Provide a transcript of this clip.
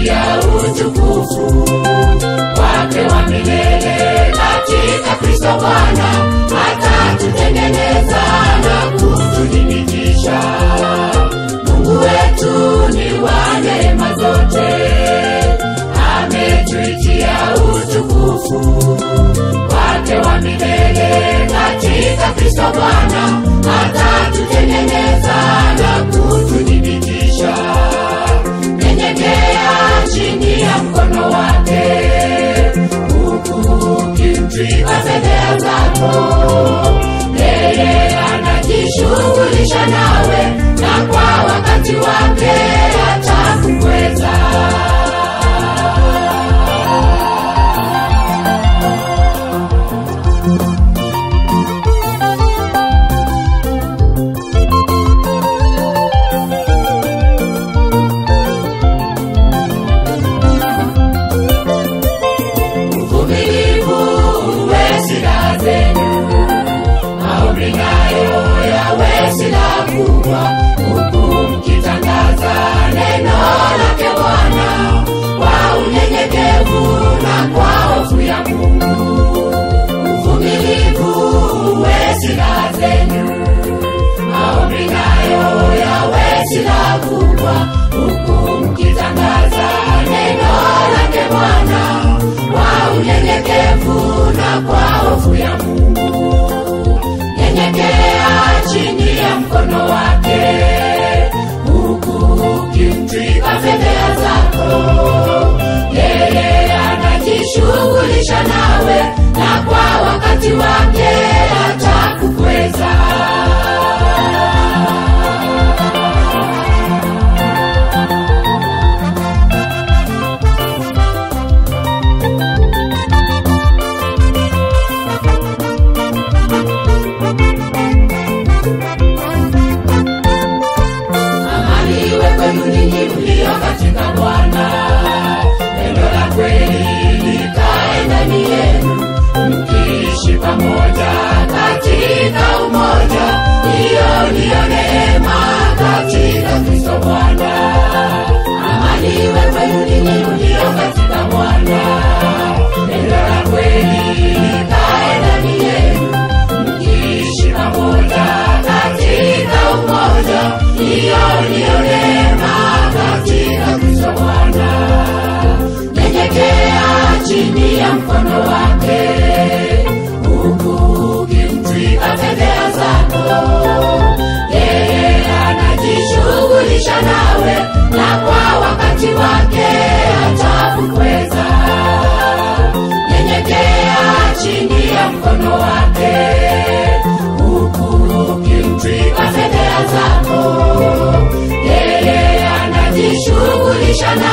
atatuitia utukufu wake wa milele katika Kristo Bwana, atatutengeneza na kututhibitisha. Mungu wetu ni wa neema zote, ametuitia utukufu wake wa milele katika Kristo Bwana, atatutengeneza na kututhibitisha. Nyenyekea chini ya mkono wake, huku ukimtwika fedheha zako. Yeye anajishughulisha nawe, na kwa wakati wake atakukweza. uvumilivu uwe silaha zenu, maombi nayo yawe silaha kubwa, huku mkitangaza neno lake Bwana kwa unyenyekevu na kwa hofu ya Mungu. Uvumilivu uwe silaha zenu, maombi nayo yawe silaha kubwa, huku mkitangaza neno lake Bwana kwa unyenyekevu na kwa hofu ya Mungu. Nyenyekea chini ya mkono wake, huku ukimtwika fedheha zako. Yeye anajishughulisha nawe, na kwa wakati wake atakukweza. amani iwe kwenu ninyi mlio katika Bwana. Neno la kweli likae ndani yenu, mkiishi pamoja katika umoja. Hiyo ndiyo neema katika Kristo Bwana. Amani iwe kwenu ninyi mlio katika Bwana. Neno la kweli likae ndani yenu, mkiishi pamoja katika umoja. Hiyo ndiyo neema katika Kristo Bwana. Nyenyekea chini ya mkono wake, huku ukimtwika fedheha zako. Yeye anajishughulisha nawe, na kwa wakati wake atakukweza. Nyenyekea chini ya mkono wake, huku ukimtwika fedheha zako. Yeye anajishughulisha na